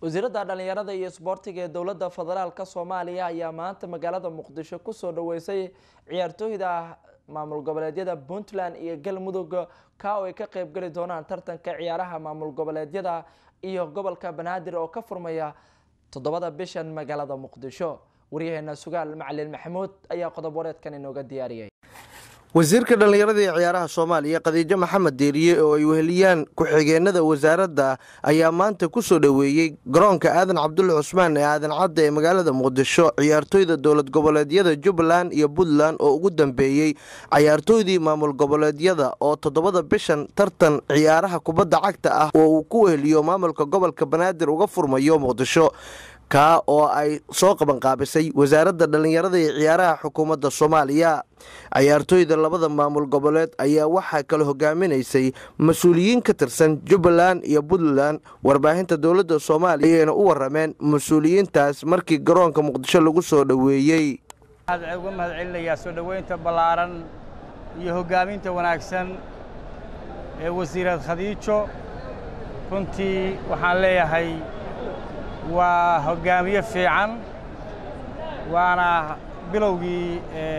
wasiiradda dhalinyarada iyo isboortiga ee dowladda federaalka soomaaliya ayaa maanta magaalada muqdisho kusoo dhaweysay ciyaartooyda maamul goboleedyada puntland iyo galmudug ka oo ay ka qeybgeli doonaan tartanka ciyaaraha maamul goboleedyada iyo gobolka banaadir oo ka furmaya toddobada bishan magaalada muqdisho waryaheena sugaal macalin maxamuud ayaa qodob wareedkan inooga diyaariyay wasiirka dhallinyarada ee ciyaaraha soomaaliya khadiijo maxamed deeriye oo ay weheliyaan ku-xigeenada wasaaradda ayaa maanta ku soo dhoweeyey garoonka aadan cabdulle cusmaan ee aadan cadda ee magaalada muqdisho ciyaartooyda dowlad goboleedyada jubbaland iyo puntland oo ugu dambeeyey cayaartooydii maamul goboleedyada oo toddobada bishan tartan ciyaaraha kubadda cagta ah oo uu ku weheliyo maamulka gobolka banaadir uga furmayo muqdisho kaa oo ay soo qabanqaabisay wasaaradda dhallinyarada iyo ciyaaraha xukuumadda soomaaliya cayaartooyda labada maamul goboleed ayaa waxaa kala hogaaminaysay mas-uuliyiin ka tirsan jubbaland iyo puntland warbaahinta dowladda soomaaliya ayayna u warameen mas-uuliyiintaas markii garoonka muqdisho lagu soo dhoweeyey waxaan uga mahad celinayaa soo dhoweynta ballaaran iyo hoggaaminta wanaagsan ee wasiirad khadiijo runtii waxaan leeyahay waa hoggaamiye fiican waana bilowgii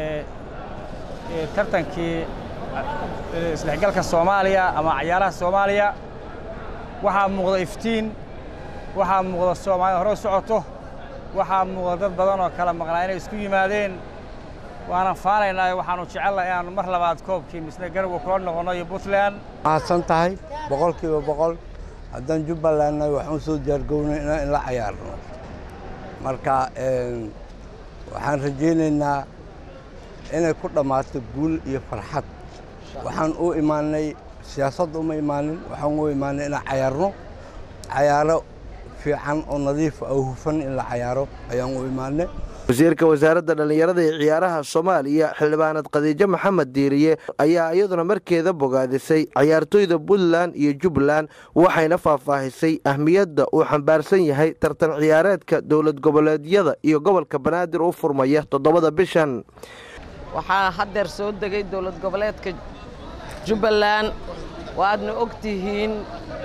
tartankii isdhexgalka soomaaliya ama cayaaraha soomaaliya waxaa muuqda iftiin waxaa muuqda soomaalida hore u socoto waxaa muuqda dad badan oo kala maqnaa inay isku yimaadeen waanan faanaynaa waxaanu jecelnaha inaanu mar labaad koobkii misne garowga kula noqonno iyo puntland mahadsan tahay boqol kiiba boqol haddaan jubbalandna waxaan u soo diyaargownay in la cayaarno marka waxaan rajaynaynaa inay ku dhammaato guul iyo farxad waxaan u imaanay siyaasadda uma imaanin waxaan u imaanay inaan cayaarno cayaaro fiican oo nadiifa oo hufan in la cayaaro ayaan u imaanay wasiirka wasaaradda dhallinyarada ee ciyaaraha soomaaliya xildhibaanad khadiijo maxamed diiriye ayaa iyaduna markeeda bogaadisay cayaartooyda puntland iyo jubbaland waxayna faahfaahisay ahmiyadda uu xambaarsan yahay tartan ciyaareedka dowlad goboleedyada iyo gobolka banaadir u furmaya toddobada bishan waxaa haddeer soo degay dowlad goboleedka jubbaland waadna ogtihiin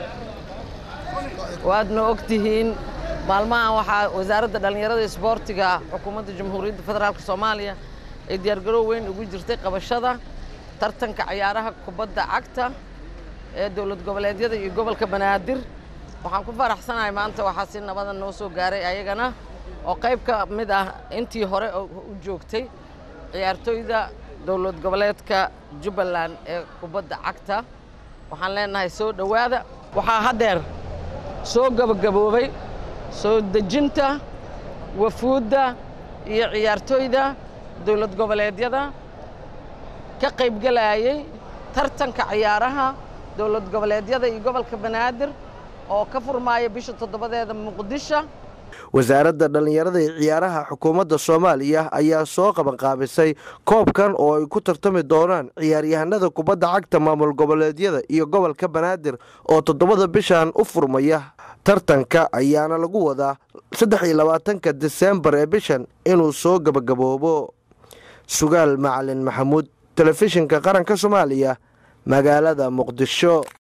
waadna ogtihiin maalmahan waxaa wasaaradda dhallinyarada isboortiga xukuumadda jamhuuriyadda federaalk soomaaliya ay diyaargarow weyn ugu jirtay qabashada tartanka cayaaraha kubadda cagta ee dowlad goboleedyada iyo gobolka banaadir waxaan ku faraxsanahay maanta waxaa si nabada noo soo gaaray ayagana oo qayb ka mid ah intii hore u joogtay ciyaartooyda dowlad goboleedka jubbaland ee kubadda cagta waxaan leenahay soo dhowaada waxaa haddeer soo gabagaboobay soo dejinta wafuudda iyo ciyaartooyda dowlad goboleedyada ka qaybgelayay tartanka ciyaaraha dowlad goboleedyada iyo gobolka banaadir oo ka furmaaya bisha toddobadeeda muqdisho wasaaradda dhallinyarada ee ciyaaraha xukuumadda soomaaliya ayaa soo qabanqaabisay koobkan oo ay ku tartami doonaan ciyaaryahanada kubadda cagta maamul goboleedyada iyo gobolka banaadir oo toddobada bishan u furmaya tartanka ayaana lagu wadaa saddex iyo labaatanka diseembar ee bishan inuu soo gabagaboobo sugaal macalin maxamuud telefishinka qaranka soomaaliya magaalada muqdisho